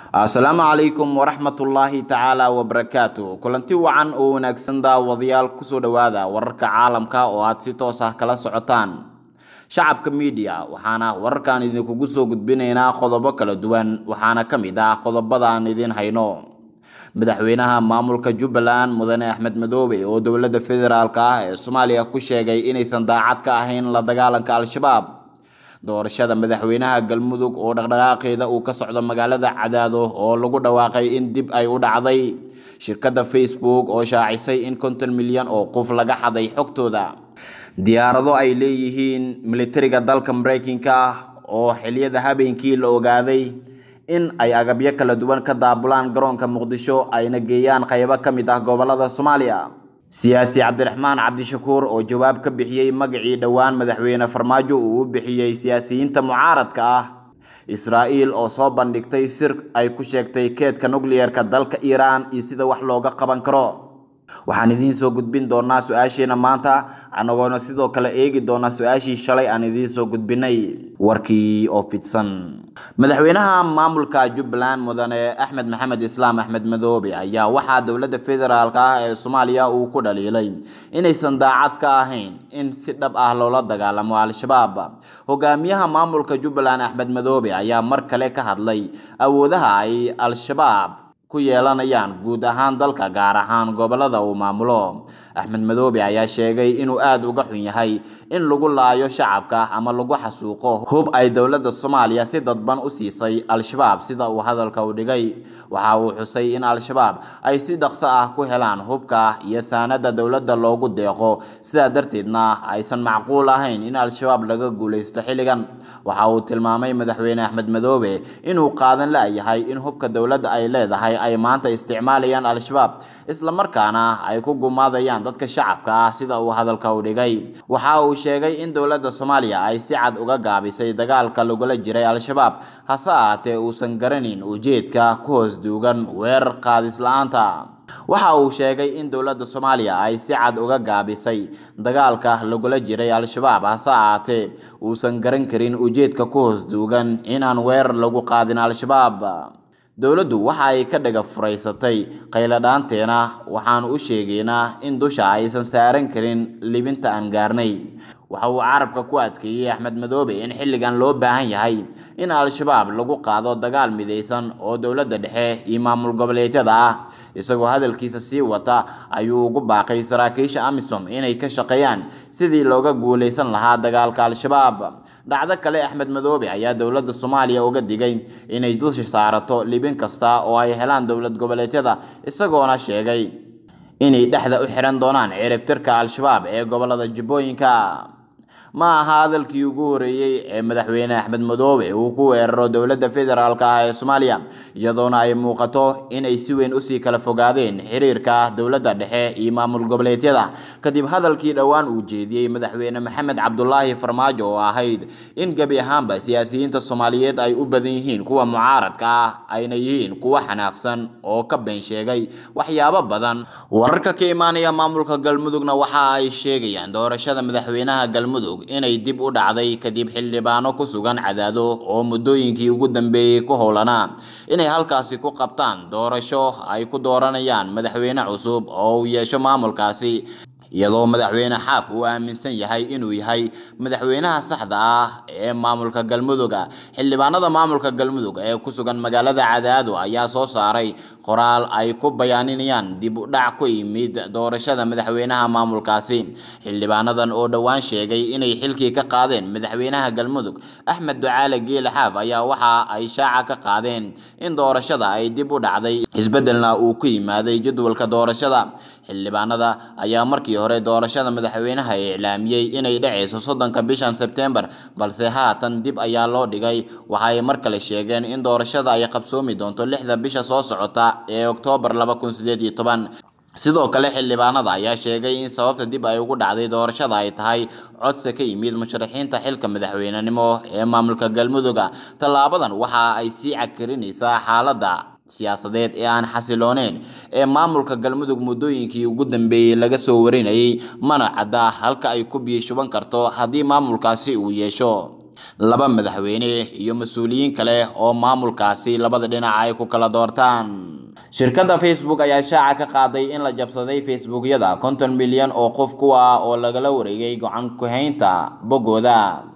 asalaamu calaykum waraxmatullaahi tacaala wabarakaatu kulanti wacan oo wanaagsan daawadayaal kusoo dhowaada wararka caalamka oo aad si toos ah kala socotaan shacabka miidiya waxaana wararkan idinkugu soo gudbinaynaa qodobo kala duwan waxaana ka mid ah qodobadaan idiin hayno madaxweynaha maamulka jubbaland mudane axmed madoobe oo dowladda federaalk ah ee soomaaliya ku sheegay inaysan daacad ka ahayn la dagaalanka al-shabaab doorashada madaxweynaha galmudug oo dhaqdhaqaaqeeda uu ka socdo magaalada cadaado oo lagu dhawaaqay in dib ay u dhacday shirkadda facebook oo shaacisay in konton milyan oo qof laga xaday xogtooda diyaarado ay leeyihiin militariga dalka mareykanka ah oo xiliyada habeenkii la ogaaday in ay agabyo kala duwan ka daabulaan garoonka muqdisho ayna geeyaan qaybo ka mid ah gobolada soomaaliya siyaasi cabdiraxmaan cabdishakuur oo jawaab ka bixiyey magacii dhowaan madaxweyne farmaajo uu u bixiyey siyaasiyiinta mucaaradka ah israa'iil oo soo bandhigtay sir ay ku sheegtay keedka nukliyeerka dalka iiraan iyo sida wax looga qaban karo waxaan idiin soo gudbin doonaa su-aasheena maanta anagoona sidoo kale eegi doonaa su-aashii shalay aan idiin soo gudbinay warkii oo fidsan madaxweynaha maamulka jubbaland mudane axmed maxamed islaam axmed madoobe ayaa waxaa dowladda federaalk ah ee soomaaliya uu ku dhaliilay inaysan daacad ka ahayn in si dhab ah loola dagaalamo al-shabaab hogaamiyaha maamulka jubbaland axmed madoobe ayaa mar kale ka hadlay awoodaha ay al-shabaab ku yeelanayaan guud ahaan dalka gaar ahaan gobolada uu maamulo axmed madoobe ayaa sheegay inuu aada uga xun yahay in lagu laayo shacabka ama lagu xasuuqo hub ay dowladda soomaaliya si dadban u siisay al-shabaab sida uu hadalka u dhigay waxa uu xusay in al-shabaab ay si dhaqso ah ku helaan hubka iyo saanada dowladda loogu deeqo sidaa darteedna aysan macquul ahayn in al-shabaab laga guulaysto xilligan waxa uu tilmaamay madaxweyne axmed madoobe inuu qaadan la-yahay in hubka dowladda ay leedahay ay maanta isticmaalayaan al-shabaab islamarkaana ay ku gumaadayaan dadka shacabka ah sida uu hadalka u dhigay waxa uu sheegay in dowladda soomaaliya ay si cad uga gaabisay dagaalka lagula jiray al-shabaab hase ahaatee uusan garanin ujeedka ku hoos duugan weerar qaadis la-aanta waxa uu sheegay in dowladda soomaaliya ay si cad uga gaabisay dagaalka lagula jiray al-shabaab hase ahaatee uusan garan karin ujeedka ku hoos duugan inaan weerar lagu qaadin al-shabaab dowladdu waxa ay ka dhaga furaysatay qayladhaanteena waxaan u sheegaynaa in dusha aysan saaran karin libinta aan gaarnay waxa uu carabka ku adkeeyey axmed madoobe in xilligan loo baahan yahay in al-shabaab lagu qaado dagaal midaysan oo dowladda dhexe iyo maamul goboleedyada ah isagoo hadalkiisa sii wata ayuu ugu baaqay saraakiisha amisom inay ka shaqeeyaan sidii looga guulaysan lahaa dagaalka al-shabaab dhacdo kale axmed madoobe ayaa dowladda soomaaliya uga digay inay dusha saarato libin kasta oo ay helaan dowlad goboleedyada isagoona sheegay inay dhexda u xiran doonaan ciribtirka al-shabaab ee gobolada jubbooyinka ma aha hadalkii ugu horeeyey ee madaxweyne axmed madoobe uu ku weeraro dowladda federaalk ah ee soomaaliya iyadoona ay muuqato inay si weyn usii kala fogaadeen xiriirka dowladda dhexe iyo maamul goboleedyada kadib hadalkii dhowaan uu jeediyey madaxweyne maxamed cabdulaahi farmaajo oo ahayd in gebi ahaanba siyaasiyiinta soomaaliyeed ay u badan yihiin kuwa mucaaradka ah ayna yihiin kuwa xanaaqsan oo ka been sheegay waxyaabo badan wararka ka imaanaya maamulka galmudugna waxa ay sheegayaan doorashada madaxweynaha galmudug inay dib u dhacday kadib xildhibaano ku sugan cadaado oo muddooyinkii ugu dambeeyey ku howlanaa inay halkaasi ku qabtaan doorasho ay ku dooranayaan madaxweyne cusub oo uu yeesho maamulkaasi iyadoo madaxweyne xaaf uu aaminsan yahay inuu yahay madaxweynaha saxda ah ee maamulka galmudug xildhibaanada maamulka galmudug ee ku sugan magaalada cadaado ayaa soo saaray qoraal ay ku bayaaninayaan dib u dhac ku yimid doorashada madaxweynaha maamulkaasi xildhibaanadan oo dhowaan sheegay inay xilkii ka qaadeen madaxweynaha galmudug axmed ducaale geele xaaf ayaa waxa ay shaaca ka qaadeen in doorashada ay dib u dhacday isbeddelna uu ku yimaaday jadwalka doorashada xildhibaanada ayaa markii hore doorashada madaxweynaha iclaamiyey inay dhacayso soddonka bishan sebtembar balse haatan dib ayaa loo dhigay waxa ay mar kale sheegeen in doorashada ay qabsoomi doonto lixda bisha soo socota ee oktoobar laba kun sideed iyo toban sidoo kale xildhibaanada ayaa sheegay in sababta dib ay ugu dhacday doorashada ay tahay codsi ka yimid musharaxiinta xilka madaxweynenimo ee maamulka galmudug tallaabadan waxa ay sii cakirinaysaa xaaladda siyaasadeed ee aan xasilooneyn ee maamulka galmudug muddooyinkii ugu dambeeyey laga soo warinayay mana cadda halka ay ku biyo shuban karto haddii maamulkaasi uu yeesho laba madaxweyne iyo mas-uuliyiin kale oo maamulkaasi labada dhinac ay ku kala doortaan shirkadda facebook ayaa shaaca ka qaaday in la jabsaday facebookyada konton milyan oo qof kuwa oo lagala wareegay go-aan ku-haynta boggooda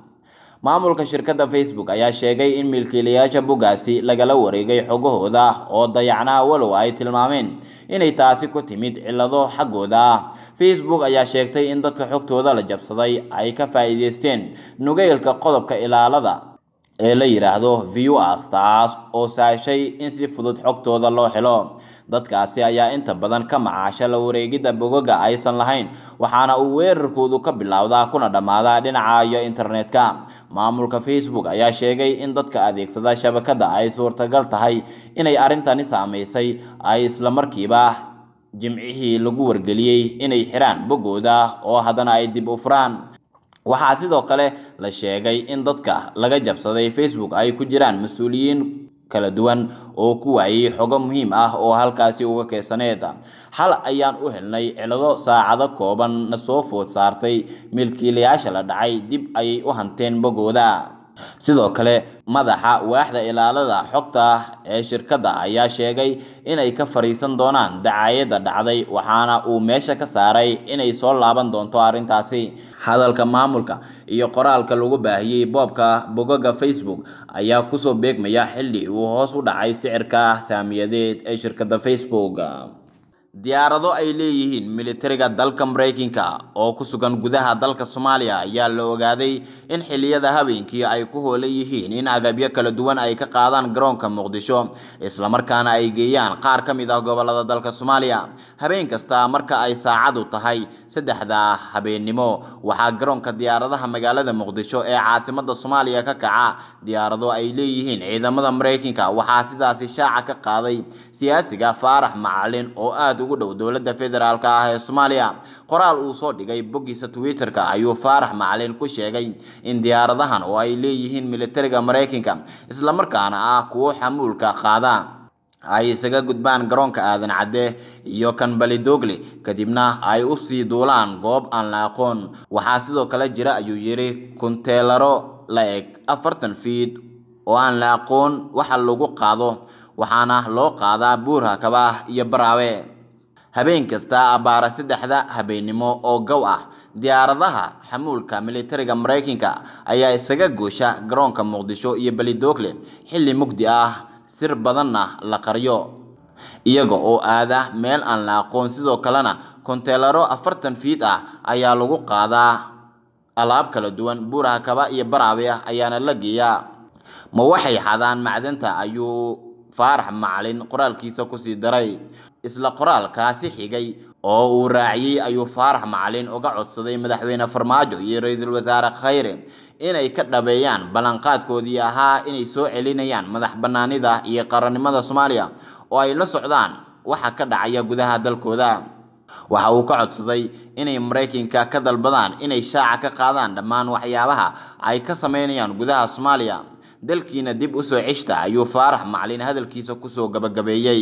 maamulka shirkadda facebook ayaa sheegay in milkiilayaasha boggaasi lagala wareegay xogahooda oo dayacnaa walow ay tilmaameen inay taasi ku timid cillado xaggooda facebook ayaa sheegtay in dadka xogtooda la jabsaday ay ka faa'iideysteen nugeylka qodobka ilaalada ee la yidhaahdo viewers taas oo saashay in si fudud xogtooda loo helo dadkaasi ayaa inta badan ka macaasha la wareegidda bogoga aysan lahayn waxaana uu weerarkoodu ka bilowdaa kuna dhammaadaa dhinaca iyo internetka maamulka facebook ayaa sheegay in dadka adeegsada shabakadda ay suurtagal tahay inay arrintani saameysay ay islamarkiiba jimcihii lagu wargeliyey inay xiraan boggooda oo haddana ay dib u furaan waxaa sidoo kale la sheegay in dadka laga jabsaday facebook ay ku jiraan mas-uuliyiin kala duwan oo ku waayey xogo muhiim ah oo halkaasi uga keesaneed hal ayaan u helnay cilado saacado kooban na soo food saartay milkiilayaasha la dhacay dib ayay u hanteen boggooda sidoo kale madaxa waaxda ilaalada xogta ee shirkadda ayaa sheegay inay ka fariisan doonaan dacaayadda dhacday waxaana uu meesha ka saaray inay soo laaban doonto arrintaasi hadalka maamulka iyo qoraalka lagu baahiyey boobka bogoga facebook ayaa kusoo beegmaya xilli uu hoos u dhacay sicirka saamiyadeed ee shirkadda facebook diyaarado ay leeyihiin militariga dalka maraykanka oo ku sugan gudaha dalka soomaaliya ayaa la ogaaday in xilliyada habeenkii ay ku hoolan yihiin in agabyo kala duwan ay ka qaadaan garoonka muqdisho islamarkaana ay geeyaan qaar ka mid ah gobolada dalka soomaaliya habeen kasta marka ay saacadu tahay saddexda habeennimo waxaa garoonka diyaaradaha magaalada muqdisho ee caasimada soomaaliya ka kaca diyaarado ay leeyihiin ciidamada maraykanka waxaa sidaasi shaaca ka qaaday siyaasiga faarax macalin oo aada ugu dhow dowladda federaalk ah ee soomaaliya qoraal uu soo dhigay boggiisa twitter-ka ayuu faarax macalin ku sheegay in diyaaradahan oo ay leeyihiin militariga maraykanka islamarkaana ah kuwo xamuulka qaada ay isaga gudbaan garoonka aadan cadde iyo kan balidogle kadibna ay u sii duulaan goob aan la aqoon waxaa sidoo kale jira ayuu yidhi kunteelaro la eg afartan fiid oo aan la aqoon waxa lagu qaado waxaana loo qaadaa buur hakaba iyo baraawe habeen kasta abbaara saddexda habeennimo oo gow ah diyaaradaha xamuulka militariga maraykanka ayaa isaga goosha garoonka muqdisho iyo belidogle xilli mugdi ah sir badanna la qaryo iyaga oo aada meel aan la aqoon sidoo kalena konteelaro afartan fiid ah ayaa lagu qaadaa alaab kala duwan buur hakaba iyo baraawe ah ayaana la geeyaa ma waxay xadaan macdanta ayuu faarax macalin qoraalkiisa kusii daray isla qoraalkaasi xigay oo uu raaciyey ayuu faarax macalin uga codsaday madaxweyne farmaajo iyo ra-iisul wasaare khayre inay ka dhabeeyaan ballanqaadkoodii ahaa inay soo celinayaan madax bannaanida iyo qarannimada soomaaliya oo ay la socdaan waxa ka dhacaya gudaha dalkooda waxa uu ka codsaday inay maraykanka ka dalbadaan inay shaaca ka qaadaan dhammaan waxyaabaha ay ka sameynayaan gudaha soomaaliya dalkiina dib usoo ceshta ayuu faarax macalin hadalkiisa kusoo gabagabeeyey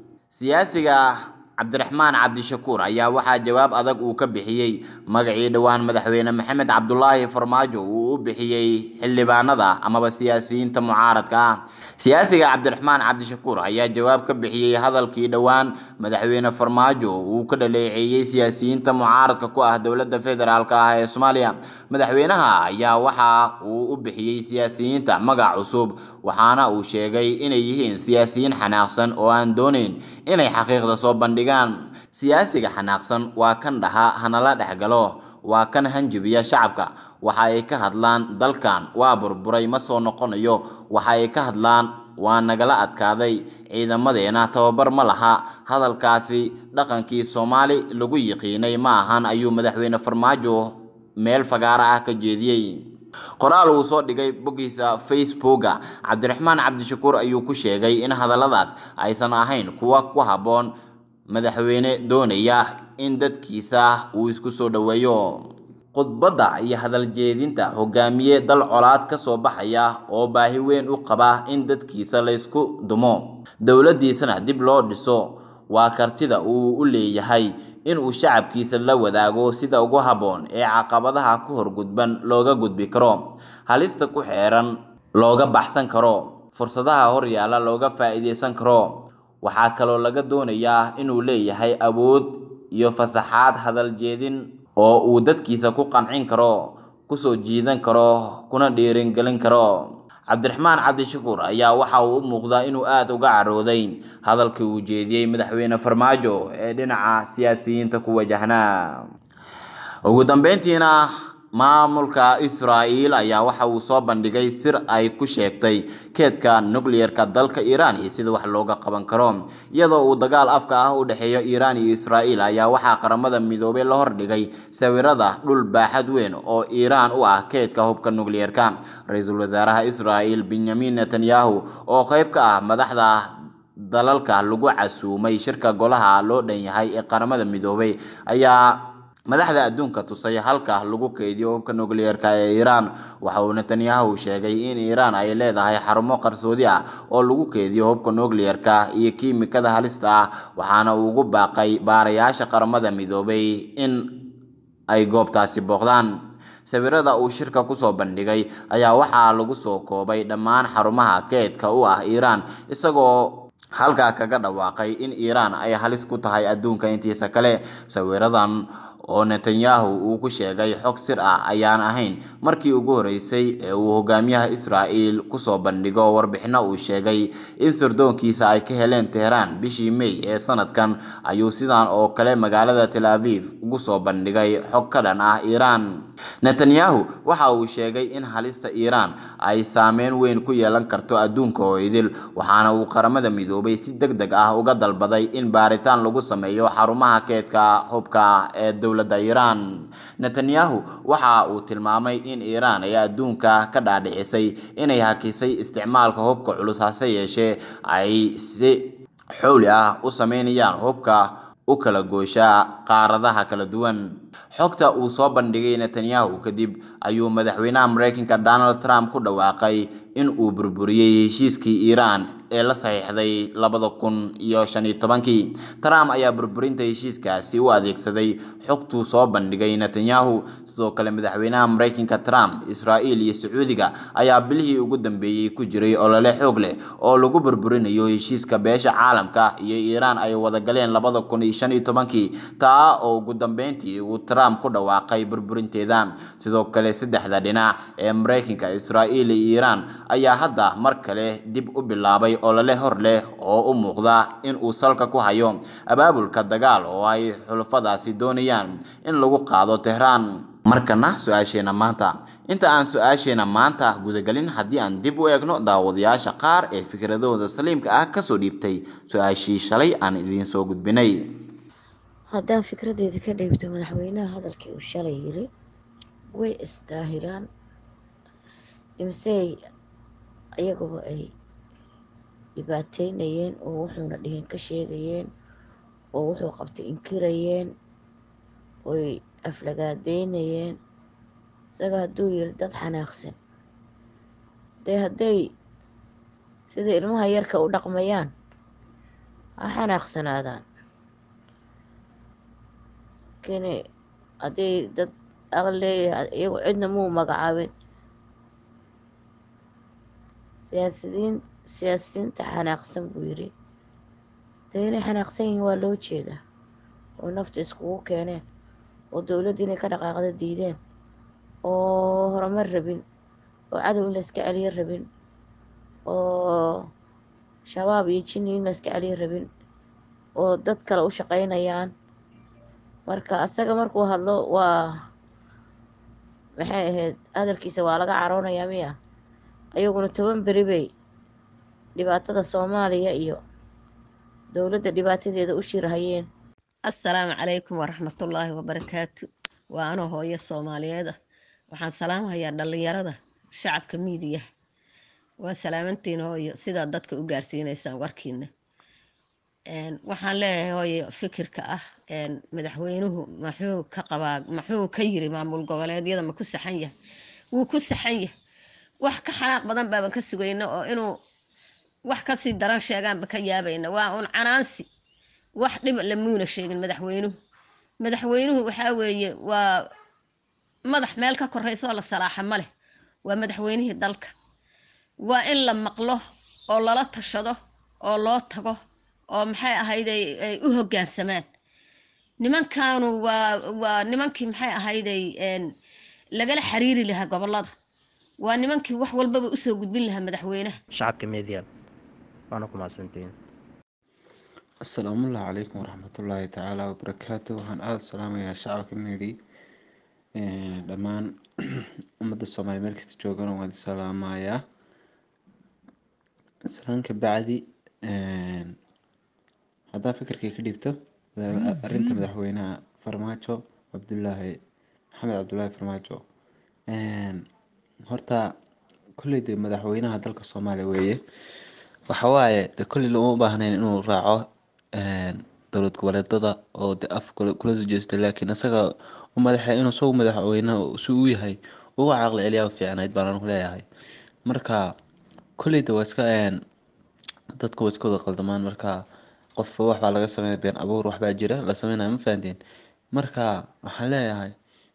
siyaasiga cabdiraxmaan cabdishakuur ayaa waxaa jawaab adag uu ka bixiyey magacii dhowaan madaxweyne maxamed cabdulaahi farmaajo uu u bixiyey xildhibaanada amaba siyaasiyiinta mucaaradka ah siyaasiga cabdiraxmaan cabdishakuur ayaa jawaab ka bixiyey hadalkii dhowaan madaxweyne farmaajo uu ka dhaleeceeyey siyaasiyiinta mucaaradka ku ah dowladda federaalk ah ee soomaaliya madaxweynaha ayaa waxa uu u bixiyey siyaasiyiinta magac cusub waxaana uu sheegay inay yihiin siyaasiyiin xanaaqsan oo aan doonayn inay xaqiiqda soo bandhigaan siyaasiga xanaaqsan waa kan dhaha hanala dhexgalo waa kan hanjabiya shacabka waxa ay ka hadlaan dalkan waa burburay ma soo noqonayo waxa ay ka hadlaan waa nagala adkaaday ciidamadeena tababar ma laha hadalkaasi dhaqankii soomaali lagu yiqiinay ma ahan ayuu madaxweyne farmaajo meel fagaara ah ka jeediyey qoraal uu soo dhigay boggiisa facebooka cabdiraxmaan cabdishakuur ayuu ku sheegay in hadalladaas aysan ahayn kuwa ku habboon madaxweyne doonaya in dadkiisa uu isku soo dhoweeyo khudbadda iyo hadal jeedinta hogaamiye dal colaad ka soo baxaya oo baahi weyn u qaba in dadkiisa laysku dumo dowladdiisana dib loo dhiso waa kartida uu u leeyahay inuu shacabkiisa la wadaago sida ugu habboon ee caqabadaha ku horgudban looga gudbi karo halista ku xeeran looga baxsan karo fursadaha horyaala looga faa'iidaysan karo waxaa kaloo laga doonayaa inuu leeyahay awood iyo fasaxaad hadal jeedin oo uu dadkiisa ku qancin karo kusoo jiidan karo kuna dhiiringelin karo cabdiraxmaan cabdishakuur ayaa waxa uu u muuqdaa inuu aada uga carooday hadalkii uu jeediyey madaxweyne farmaajo ee dhinaca siyaasiyiinta ku wajahnaa ugu dambeyntiina maamulka israa'iil ayaa waxa uu soo bandhigay sir ay ku sheegtay keedka nucleerka dalka iiraan iyo sida wax looga qaban karo iyadoo uu dagaal afka ah u dhexeeyo iiraan iyo israa'iil ayaa waxaa qaramada midoobay la hordhigay sawirada dhul baaxad weyn oo iiraan u ah keedka hubka nucleerka ra-iisul wasaaraha israa'iil benyamin netanyahu oo qayb ka ah madaxda dalalka lagu casuumay shirka golaha loo dhan yahay ee qaramada midoobay ayaa madaxda adduunka tusay halka lagu keydiyo hubka nucleerka ee iiraan waxa uu netanyahu sheegay in iiraan ay leedahay xarumo qarsoodi ah oo lagu keydiyo hubka nucleerka iyo kiimikada halista ah waxaana uu ugu baaqay baarayaasha qaramada midoobay in ay goobtaasi booqdaan sawirada uu shirka kusoo bandhigay ayaa waxaa lagu soo koobay dhammaan xarumaha keedka u ah iiraan isagoo halkaa kaga dhawaaqay in iiraan ay halis ku tahay adduunka intiisa kale sawiradan oo netanyahu uu ku sheegay xog sir ah ayaan ahayn markii ugu horeysay ee uu hogaamiyaha israa'iil kusoo bandhigo warbixino uu sheegay in sirdoonkiisa ay ka heleen teheraan bishii may ee sanadkan ayuu sidan oo kale magaalada tel aviv ugu soo bandhigay xog ka dhan ah iiraan netanyahu waxa uu sheegay in halista iiraan ay saameyn weyn ku yeelan karto adduunka oo idil waxaana uu qaramada midoobay si deg deg ah uga dalbaday in baaritaan lagu sameeyo xarumaha keedka hubka ee dowladda iiraan netanyahu waxa uu tilmaamay in iiraan ay adduunka ka dhaadhicisay inay hakisay isticmaalka hubka culus hase yeeshee ay si xowli ah u sameynayaan hubka u kala goosha qaaradaha kala duwan xogta uu soo bandhigay netanyahu kadib ayuu madaxweynaha mareykanka donald trump ku dhawaaqay in uu burburiyey heshiiskii iiraan ee la saxiixday labada kun iyo shan iyo tobankii trump ayaa burburinta heshiiskaasi u adeegsaday xogtuu soo bandhigay netanyahu sidoo kale madaxweynaha mareykanka trump israa'iil iyo sacuudiga ayaa bilihii ugu dambeeyey ku jiray olole xoog leh oo lagu burburinayo heshiiska beesha caalamka iyo iiraan ay wada galeen labada kun iyo shan iyo tobankii taa oo ugu dambeyntii uu trump ku dhawaaqay burburinteeda sidoo kale saddexda dhinac ee mareykanka israa'iil iyo iiraan ayaa hadda mar kale dib u bilaabay olole hor leh oo u muuqda in uu salka ku hayo abaabulka dagaal oo ay xulafadaasi doonayaan in lagu qaado tehraan markana su-aasheena maanta inta aan su-aasheena maanta gudagelin haddii aan dib u eegno daawadayaasha qaar ee fikradooda saliimka ah kasoo dhiibtay su-aashii shalay aan idiin soo gudbinay haddaan fikradeeda ka dhiibto madaxweynaha hadalkii uu shalay yiri way isdaahilaan imsey iyaguba ay dhibaateynayeen oo wuxuuna dhihin ka sheegayeen oo wuxuu qabtay inkirayeen oy aflagaadeynayeen isaga hadduu yiri dad xanaaqsan dee hadday sida ilmaha yarka u dhaqmayaan ha xanaaqsanaadaan kini hadday dad aqal leeyahay iyagu cidna muu magacaabin siyaasidiin siyaasiyiinta xanaaqsan buu yiri dee inay xanaaqsan yihiin waa loo jeedaa oo nafta iskugu keeneen oo dowladda inay ka dhaqaaqda diideen oo horumar rabin oo cadow in la iska celiyo rabin oo shabaab iyo jinni in la iska celiyo rabin oo dad kale u shaqaynayaan marka asaga markuu hadlo waa maxay ahayd hadalkiisa waa laga caroonayaa miya ayaguna toban beri bay dhibaatada soomaaliya iyo dowladda dhibaatadeeda u shirhayeen assalaamu calaykum waraxmatullaahi wabarakaatu waa anoo hooyo soomaaliyeed ah waxaan salaamahayaa dhallinyarada shacabka miidiya waa salaamantiin hooyo sidaad dadka u gaarsiineysaan warkiina waxaan leeyahay hooyo fikirka ah madaxweynuhu maxuu ka qabaa maxuu ka yiri maamul goboleedyada ma ku saxan yahay wuu ku saxan yahay wax ka xanaaq badan baaban ka sugayna oo inuu wax kasii daran sheegaanba ka yaabayna waa un canaansi wax dhib lamuuna sheegin madaxweynuhu madaxweynuhu waxaa weeye waa madax meel ka koraysa oo la salaaxa ma leh waa madaxweynihii dalka waa in la maqlo oo lala tashado oo loo tago oo maxay ahayd ay ay u hoggaansamaan nimankaanu waa waa nimankii maxay ahayday een lagala xiriiri lahaa gobollada waa nimankii wax walbaba usoo gudbin lahaa madaxweynaha shacabka median waana ku mahadsantihiin asalaamu calaykum waraxmatullaahi tacaala wabarakaatu waxaan aada u salaamayaa shacabka meedhi dhammaan ummadda soomaaliya meel kasta joogana waan salaamayaa salaanka bacdi haddaan fikirkay ka dhibto arrinta madaxweynaha farmaajo cabdulaahi maxamed cabdulaahi farmaajo horta kolley de madaxweynaha dalka soomaaliya weeye waxawaaye de kolley lama u baahnayn inuu raaco dowlad goboleedada oo de af kula soo jeesta laakiin isaga u madaxa inuu isagu madaxweynaha si uu yahay uga caqli celiyaa fiicnayd baan anigu leeyahay marka kolleyda waa iska dadka waa iska wada qaldamaan marka qofba waxbaa laga sameeya been abuur waxbaa jira la sameynaya ma fahanteen marka waxaan leeyahay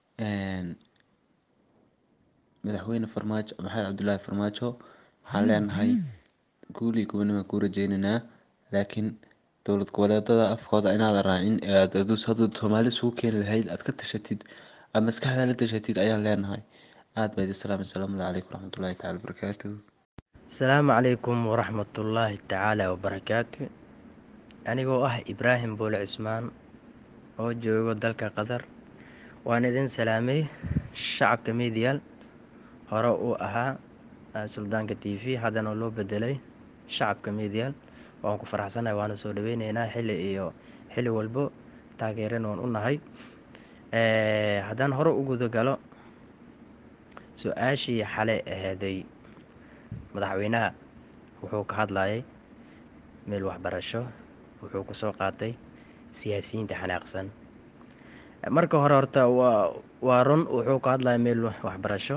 madaxweyne farmaajo maxamed cabdulaahi farmaajo waxaan leenahay guul iyo gobonimo kuu rajeynaynaa laakiin dowlad goboleedada afkooda inaad raacin hadduu soomaali isugu keeni lahayd aad ka tashatid aad maskaxda la tashatid ayaan leenahay aada baa idin salaamay asalaamu calaykum waraxmatullaahi taala wabarakaatuh asalaamu calaykum waraxmatullaahi tacaala wabarakaatu anigoo ah ibraahim boole cismaan oo joogo dalka qatar waan idin salaamay shacabka medial hore uu ahaa suldaanka t v haddana loo bedelay shacabka medial waan ku faraxsanahay waana soo dhaweyneynaa xili iyo xili walbo taageeran waan u nahay haddaan hore u guda galo su-aashii xalay ahaaday madaxweynaha wuxuu ka hadlayay meel waxbarasho wuxuu kusoo qaatay siyaasiyiinta xanaaqsan marka hore horta waa waa run wuxuu ka hadlaya meel waxbarasho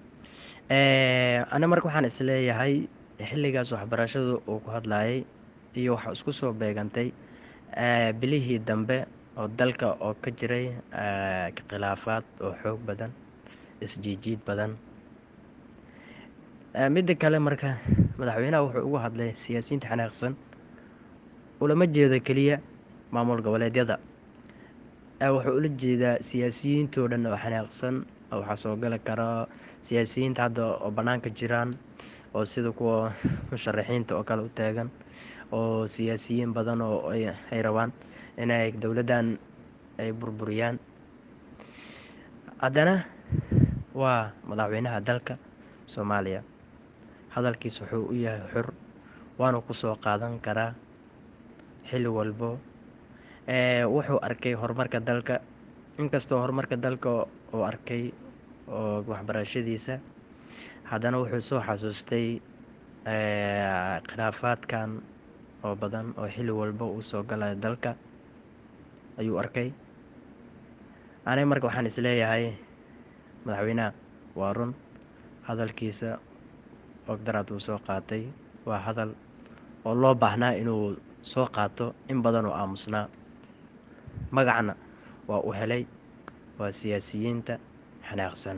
ana marka waxaan isleeyahay xilligaas waxbarashadu uu ku hadlayay iyo waxa isku soo beegantay bilihii dambe oo dalka oo ka jiray khilaafaad oo xoog badan isjiijiid badan midda kale marka madaxweynaha wuxuu ugu hadlay siyaasiyiinta xanaaqsan ulama jeedo keliya maamul goboleedyada wuxuu ula jeedaa siyaasiyiintoo dhan oo xanaaqsan waxaa soo gali kara siyaasiyiinta hadda oo bannaanka jiraan oo sida kuwa musharaxiinta oo kale u taagan oo siyaasiyiin badan oo ay rabaan inay dowladdan ay burburiyaan haddana waa madaxweynaha dalka soomaaliya hadalkiis wuxuu u yahay xur waana ku soo qaadan karaa xilli walbo wuxuu arkay horumarka dalka inkastoo horumarka dalka uu arkay oo waxbarashadiisa haddana wuxuu soo xasuustay khilaafaadkan oo badan oo xilli walba uu soo galaya dalka ayuu arkay aniga marka waxaan isleeyahay madaxweynaha waa run hadalkiisa ogdaraad uu soo qaatay waa hadal oo loo baahnaa inuu soo qaato in badan oo aamusnaa magacna waa u helay waa siyaasiyiinta xanaaqsan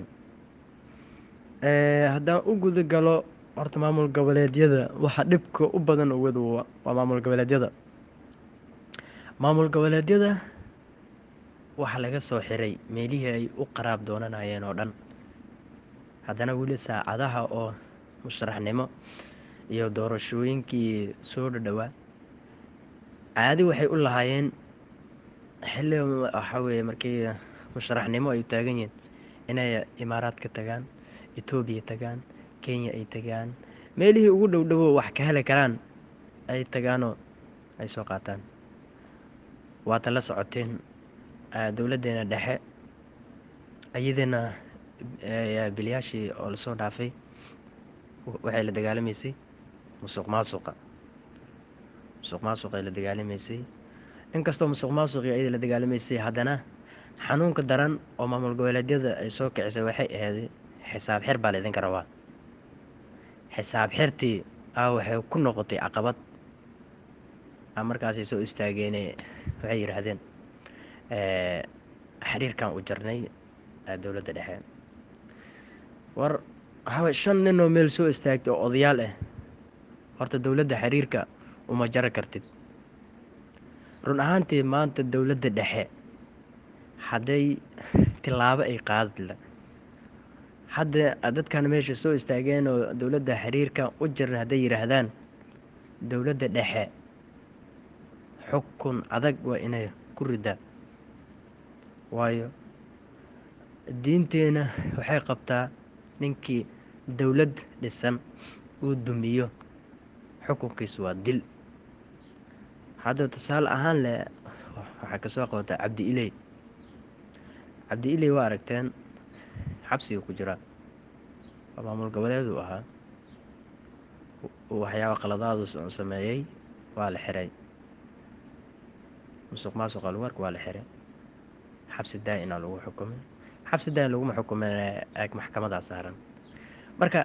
haddaan u guda galo horta maamul goboleedyada waxaa dhibka u badan owada waa maamul goboleedyada maamul goboleedyada waxaa laga soo xiray meelihii ay u qaraab doonanayeen oo dhan haddana weli saacadaha oo musharaxnimo iyo doorashooyinkii soo dhadhowaa caadi waxay u lahaayeen xilli waxaa weeye markii musharaxnimo ay taagan yihiin inay imaaraadka tagaan etoobiya tagaan kenya ay tagaan meelihii ugu dhow dhowo wax ka heli karaan ay tagaanoo ay soo qaataan waata la socoteen dowladdeena dhexe iyadana bilyaashii oo lasoo dhaafay waxay la dagaalamaysay musuq maasuqa musuq maasuqay la dagaalamaysay inkastoo musuq maasuqii ayada la dagaalamaysay haddana xanuunka daran oo maamul goboleedyada ay soo kicisay waxay ahayd xisaab xir baa laydinka rabaa xisaab xirtii ah waxay ku noqotay caqabad markaasay soo istaageene waxay yidhaahdeen xiriirkan u jarnay dowladda dhexe war waxaaway shan nin oo meel soo istaagtay oo odayaal ah horta dowladda xiriirka uma jari kartid run ahaantii maanta dowladda dhexe hadday tilaabo ay qaadadla hadda dadkan meesha soo istaageen oo dowladda xiriirka u jiran hadday yidhaahdaan dowladda dhexe xukun adag waa inay ku ridaa waayo diinteena waxay qabtaa ninkii dowlad dhisan uu dumiyo xukunkiisu waa dil hadda tusaale ahaan leh waxaa kasoo qabataa cabdi iley cabdi iley waa aragteen xabsiga ku jira waa maamul goboleed uu ahaa waxyaaba qaladaadu sameeyey waa la xiray musuq maasuqa lugarka waa la xiray xabsi daa-ina lagu xukumay xabsi daa-in laguma xukumin eeg maxkamadaa saaran marka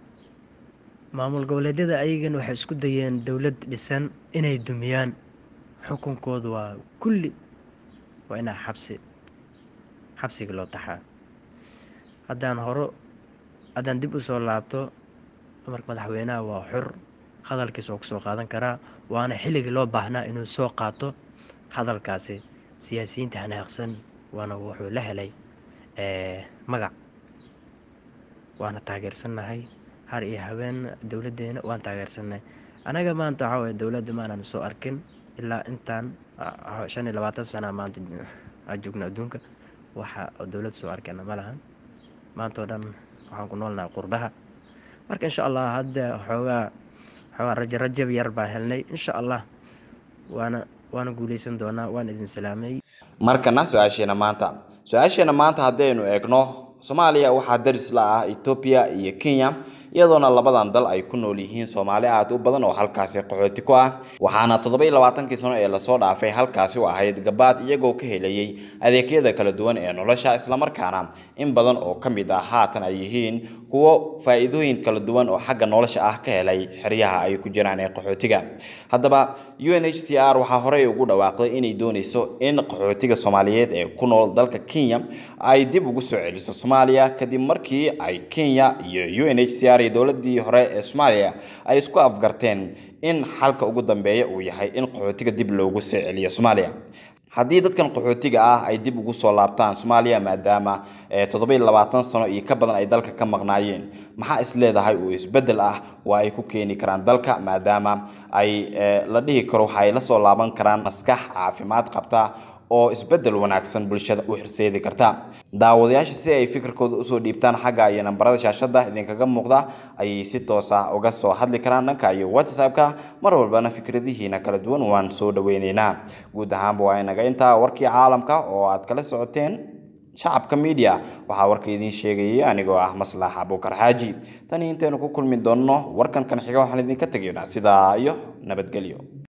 maamul goboleedyada ayagana waxay isku dayeen dowlad dhisan inay dumiyaan xukunkoodu waa kulli waa inaa xabsi xabsiga loo taxaa haddaan horo haddaan dib u soo laabto amarka madaxweynaha waa xur hadalkiisa waa kusoo qaadan karaa waana xilligii loo baahnaa inuu soo qaato hadalkaasi siyaasiyiinta hanaaqsan waana wuxuu la helay magac waana taageersannahay har iyo habeen dowladdeena waan taageersannahay anaga maanta waxaa waye dowladda maanan soo arkin ilaa intaan shan iyo labaatan sana maanta joogna adduunka waxa dowlad soo arkana ma lahan maanta oo dhan waxaan ku noolnahay qurbaha marka insha allah hadda xoogaa xoogaa raja rajab yar baan helnay insha allah waana waana guuleysan doonaa waan idin salaamay markana su-aasheena maanta su-aasheena maanta haddaynu eegno soomaaliya waxaa daris la ah etoobiya iyo kenya iyadoona labadan dal ay ku nool yihiin soomaali aad u badan oo halkaasi qaxooti ku ah waxaana toddoba-iyo labaatankii sano ee lasoo dhaafay halkaasi u ahayd gabaad iyagoo ka helayay adeegyada kala duwan ee nolosha islamarkaana in badan oo ka mid ah haatan ay yihiin kuwo faa-iidooyin kala duwan oo xagga nolosha ah ka helay xeryaha ay ku jiraan ee qaxootiga haddaba u n h c r waxaa horey ugu dhawaaqday inay dooneyso in qaxootiga soomaaliyeed ee ku nool dalka kenya ay dib ugu soo celiso soomaaliya kadib markii ay kenya iyo u n h c r iyo dowladii hore ee soomaaliya ay isku afgarteen in xalka ugu dambeeya uu yahay in qaxootiga dib loogu soo celiyo soomaaliya haddii dadkan qaxootiga ah ay dib ugu soo laabtaan soomaaliya maadaama toddoba iyo labaatan sano iyo ka badan ay dalka ka maqnaayeen maxaa is leedahay uu isbeddel ah waa ay ku keeni karaan dalka maadaama ay la dhihi karo waxa ay la soo laaban karaan maskax caafimaad qabta oo isbeddel wanaagsan bulshada u horseedi karta daawadayaasha si ay fikirkooda usoo dhiibtaan xagga iyo nambarada shaashada idinkaga muuqda ayay si toos ah uga soo hadli karaan dhanka iyo whatsappka mar walbana fikradihiina kala duwan waan soo dhaweyneynaa guud ahaanba waa inaga intaa warkii caalamka oo aad kala socoteen shacabka media waxaa warka idiin sheegayay anigoo ah maslax abuukar xaaji tani intaynu ku kulmi doonno warkan kan xiga waxaan idinka tegaynaa sidaa iyo nabadgelyo